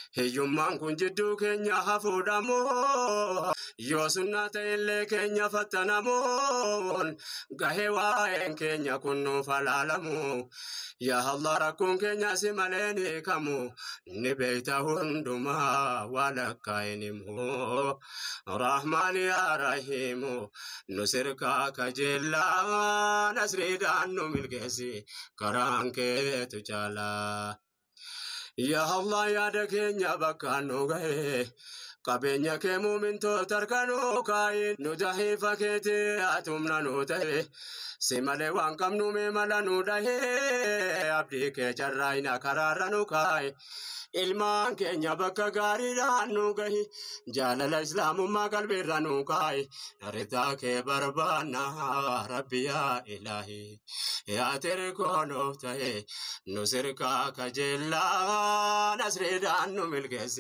Hiyyummaan kun jidduu keenya hafuudhamoo yoo sunnaa ta'ellee keenya fattanamoon gahee waa'een keenya kun nuuf halaalamu. Yaa Allah rakkoon keenya si malee ni kamu ni beekta hundumaa waan akka hin himu. Rahmaan yaa Rahiimu nu sirkaa kajeellaa nasriidhaan nu milkeessi karaan keetu caalaa. Yaa Allah yaada keenya bakka nu gahe qabeenya kee muumintoota harkanuu kaayi nu jahiifa keetii atumna nu ta'e si malee waan qabnu mee mala nu dhahee abdii kee carraayina karaarra nu kaayi ilmaan keenya bakka gaariidhaan nu gahi jaalala islaamummaa qalbiirra nu kaayi ridaa kee barbaanna rabbi yaa ilaahi yaa tirikoo nuuf ta'e nu sirkaa kajeellaa nasriidhaan nu milkeessi.